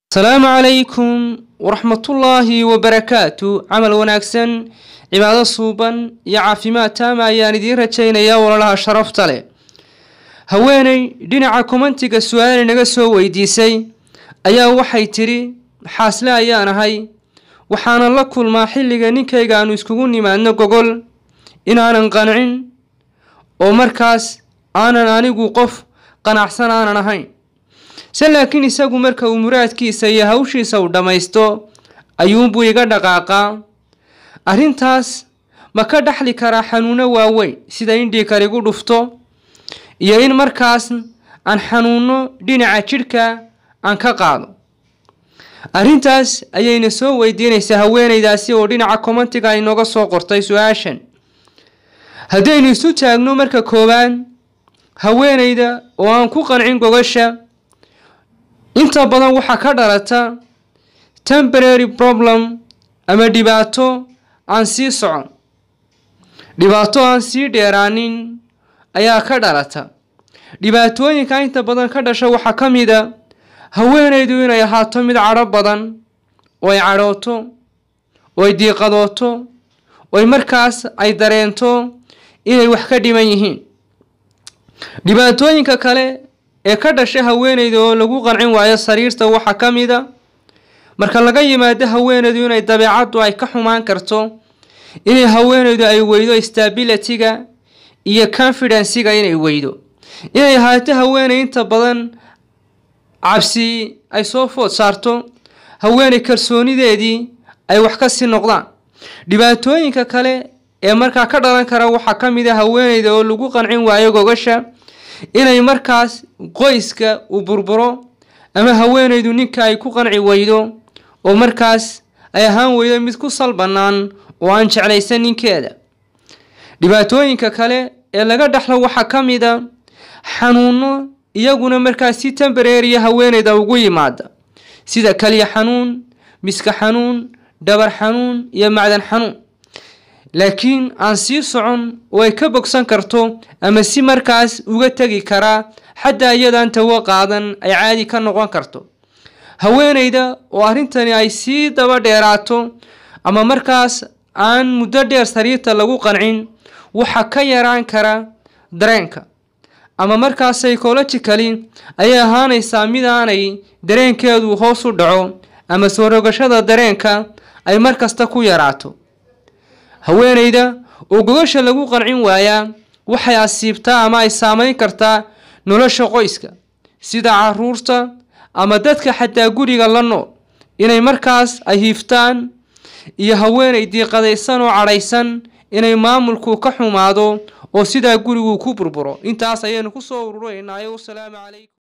asalaamu calaykum waraxmatullaahi wabarakaatu camal wanaagsan cibaado suuban iyo caafimaad taama ayaan idiin rajaynayaa walalaha sharafta leh haweeney dhinaca komantiga su-aal inaga soo weydiisay ayaa waxay tidhi xaasle ayaan ahay waxaanan la kulmaa xilliga ninkayga aanu iskugu nimaadno gogol inaanan qancin oo markaas aanan anigu qof qanacsan aanan ahayn se laakiin isagu marka uu muraadkiisa iyo hawshiisa uu dhammaysto ayuunbuu iga dhaqaaqaa arrintaas ma ka dhaxli karaa xanuuno waaweyn sida in dhiikar igu dhufto iyo in markaas aan xanuuno dhinaca jidhka aan ka qaado arrintaas ayayna soo weydiinaysaa haweeneydaasi oo dhinaca komantiga ay nooga soo qortay su-aashan haddaynu isu taagno marka koowaad haweeneyda oo aan ku qancin gogasha inta badan waxaa ka dhalata temporary problem ama dhibaato aan sii socon dhibaato aan sii dheeraanin ayaa ka dhalata dhibaatooyinka inta badan ka dhasha waxaa ka mid a haweeneydu inay ahaato mid cadho badan oo ay cadhooto oo ay diiqadooto oo markaas ay dareento inay wax ka dhiman yihiin dhibaatooyinka kale ee ka dhasha haweeneyda oo lagu qancin waayo sariirta waxaa ka mid a marka laga yimaado haweeneydu inay dabeecaddu ay ka xumaan karto inay haweeneydu ay weydo stabilityga iyo confidenciga inay weydo inay ahaato haweeney inta badan cabsi ay soo food saarto haweeney kalsoonideedii ay wax ka sii noqdaan dhibaatooyinka kale ee markaa ka dhalan kara waxaa ka mid a haweeneyda oo lagu qancin waayo gogasha inay markaas qoyska uu burburo ama haweeneydu ninka ay ku qanci weydo oo markaas ay ahaan weydo mid ku sal bannaan oo aan jeclaysan ninkeeda dhibaatooyinka kale ee laga dhaxlo waxaa ka mid a xanuuno iyaguna markaas si tembareeriya haweeneyda ugu yimaada sida kaliya xanuun miska xanuun dhabar xanuun iyo macdan xanuun laakiin aan sii socon oo ay ka bogsan karto ama si markaas uga tegi karaa xataa iyadaan tawo qaadan ay caadi ka noqon karto haweeneyda oo arrintani ay sii daba dheeraato ama markaas aan muddo dheer sariirta lagu qancin waxaa ka yaraan kara dareenka ama markaas psychologically ayay ahaanaysaa mid aanay dareenkeedu hoos u dhaco ama soo rogashada dareenka ay markasta ku yaraato haweeneyda oo gogasha lagu qancin waayaa waxay asiibtaa ama ay saameyn kartaa nolosha qoyska sida caruurta ama dadka xataa guriga la nool inay markaas ay hiiftaan iyo haweeney diiqadaysan oo cadhaysan inay maamulku ka xumaado oo sidaa gurigu ku burburo intaas ayaynu kusoo ururaynaayo wasalaamu calaykum